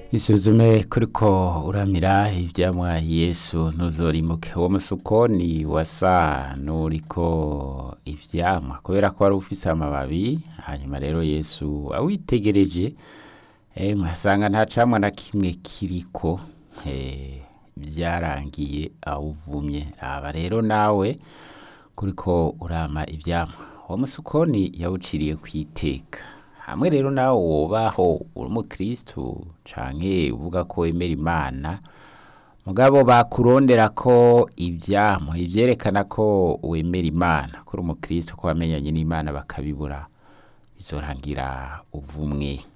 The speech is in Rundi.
isuzume kuriko uramira ivyamwa yesu ntuzorimuke uwo musukoni wasa n'uriko ivyamwa kubera ko wari ufise amababi hanyuma rero yesu awitegereje eh, mwasanga nta camwa na kimwe kiriko eh, vyarangiye awuvumye raba rero nawe kuriko urama ivyamwa uwo musukoni yawuciriye kwiteka hamwe rero nawe wobaho uri umukristu canke uvuga ko wemera imana mugabo bakurondera ko ivyamwa ivyerekana ko wemera imana ko uri umukristu ko wamenyanye n'imana bakabibura bizorangira uvumwe